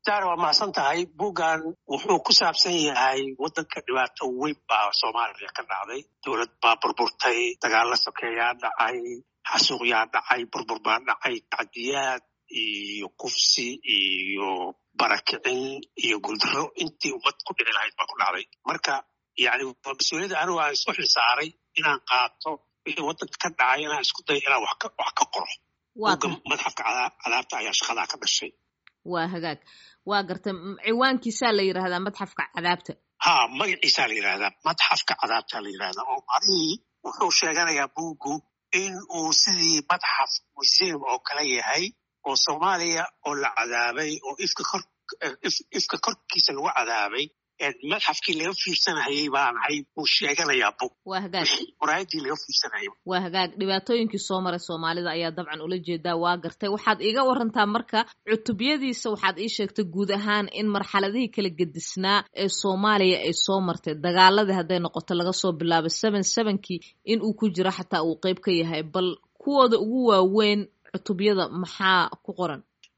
daar waa mahadsan tahay buuggan wuxuu ku saabsan yahay waddanka dhibaato weyn baa soomaaliya ka dhacday dowlad baa burburtay dagaalla sokeeyaa dhacay xasuuqyaa dhacay burbur baa dhacay tacdiyaad iyo kufsi iyo barakicin iyo guldaro intii ummad ku dhici lahayd baa ku dhacday marka yani waa mas-uuliyadda anigu aan isku xilsaaray inaan qaato wixii waddanka ka dhacay inaan isku dayo inaan wax ka qoro buugga madxafka cadaabta ayaa shaqadaa ka dhashay waa hagaag waa garta ciwaankiisaa la yidhaahdaa madxafka cadaabta ha magaciisaa la yidhahdaa madxafka cadaabta la yidhahdaa oo marihii wuxuu sheeganayaa buuggu in uu sidii madxaf museum oo kale yahay oo soomaaliya oo la cadaabay oo ifka kor ifka korkiisa lagu cadaabay madxafkii laga fiirsanayay baan ahay buu sheeganayaa bug waa hagaag muraayadii laga fiirsanayay waa hagaag dhibaatooyinkii soo maray soomaalida ayaa dabcan ula jeedaa waa gartay waxaad iiga warantaa marka cutubyadiisa waxaad ii sheegtay guud ahaan in marxaladihii kala gedisnaa ee soomaaliya ay soo martay dagaaladii hadday noqoto laga soo bilaabo seven sevenkii in uu ku jiro xataa uu qeyb ka yahay bal kuwooda ugu waaweyn cutubyada maxaa ku qoran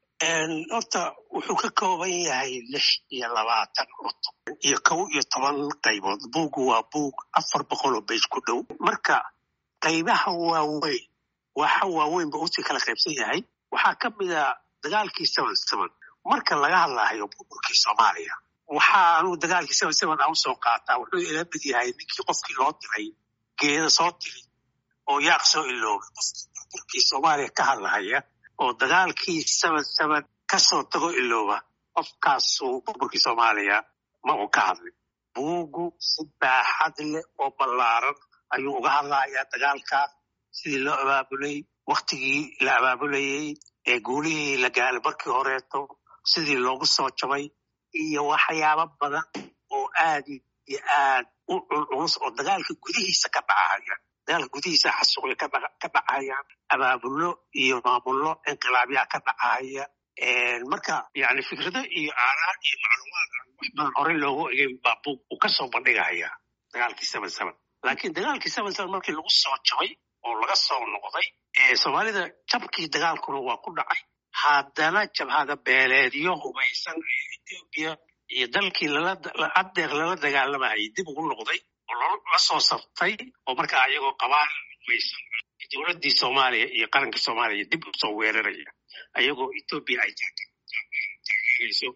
horta wuxuu ka kooban yahay lix iyo labaatan cutub iyo kow iyo toban qaybood buuggu waa buug afar boqol oo bays ku dhow marka qaybaha waaweyn waxa waaweyn ba usii kala qaybsan yahay waxaa ka mid a dagaalkii seven seven marka laga hadlaayo burburkii soomaaliya waxaanu dagaalkii seven seven aan usoo qaataa wuxuu ila mid yahay ninkii qofkii loo diray geeda soo tiri oo yaaq soo iloobay qofkii burburkii soomaaliya ka hadlahaya oo dagaalkii seven seven kasoo tago ilooba qofkaasuu burburkii soomaaliya ma uu ka hadlin buuggu si baaxad leh oo ballaaran ayuu uga hadlayaa dagaalkaas sidii loo abaabulay waktigii la abaabulayey ee guulihii la gaalay markii horeeto sidii loogu soo jabay iyo waxyaabo badan oo aad iyo aad u culculus oo dagaalka gudihiisa ka dhacaya dagaalka gudihiisa xasuuqya ka dhacayaan abaabulo iyo maamullo inqilaabyaa ka dhacaya marka yani fikrado iyo aaraar iyo macluumaad wax badan horey loogu egay baa buug uu kasoo bandhigaya dagaalkii seven seven laakiin dagaalkii seven seven markii lagu soo jabay oo laga soo noqday soomaalida jabkii dagaalkuna waa ku dhacay haddana jabhada beeleedyo hubaysan ee etoobiya iyo dalkii adeeq lala dagaalamayay dib ugu noqday oo la soo sartay oo markaa ayagoo qabaal hubaysan dowladdii soomaaliya iyo qarankii soomaaliya dib usoo weeraraya ayagoo etoobiya ay taageerayso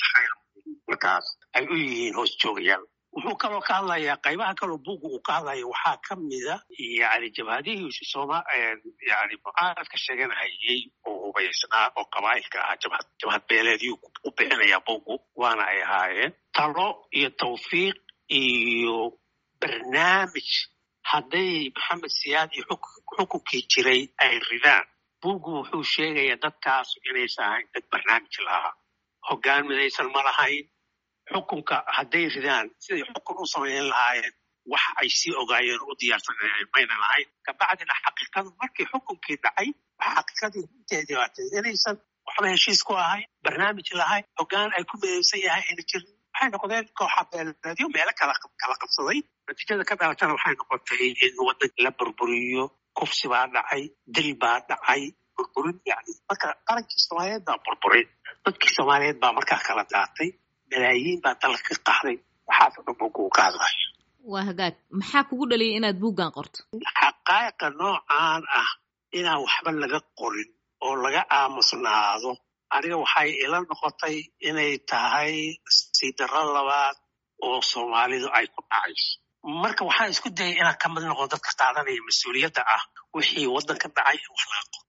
markaas ay u yihiin hoos joogayaal wuxuu kaloo ka hadlayaa qaybaha kaloo buugga uu ka hadlaya waxaa ka mida yani jabhadihii sooma yani mucaaradka sheeganayay oo hubaysnaa oo qabaa'ilka ahaa jabhad jabhad beeleedyuu u bixinayaa buuggu waana ay ahaayeen talo iyo tawfiiq iyo barnaamij hadday maxamed siyaad iyo xukunkii jiray ay ridaan buuggu wuxuu sheegayaa dadkaas inaysan ahayn dad barnaamij lahaa hoggaan midaysan ma lahayn xukunka hadday ridaan siday xukun u samayn lahaayeen wax ay sii ogaayeen u diyaarsanayeen mayna lahayn kabacdina xaqiiqadu markii xukunkii dhacay xaqiiqadii runteedii waatay inaysan waxba heshiis ku ahayn barnaamij lahayn hoggaan ay ku midaysan yahay ayna jirin waxay noqdeen kooxa beeleedyo meelo kala kala qabsaday natiijada ka dhalatana waxay noqotay in waddanka la burburiyo kufsi baa dhacay dil baa dhacay burburin yani marka qarankii soomaaliyeed baa burburin dadkii soomaaliyeed baa markaa kala daatay malaayiin baa dalka ka qaxday waxaasoo dhan buugga uu ka hadlayo waa hagaag maxaa kugu dhaliyay inaad buuggan qorto xaqaa'iqa noocaan ah inaan waxba laga qorin oo laga aamusnaado aniga waxay ila noqotay inay tahay siidaro labaad oo soomaalidu ay ku dhacayso marka waxaan isku dayay inaan ka mid noqdo dadka qaadanaya mas-uuliyadda ah wixii waddanka dhacay in wax laga qoro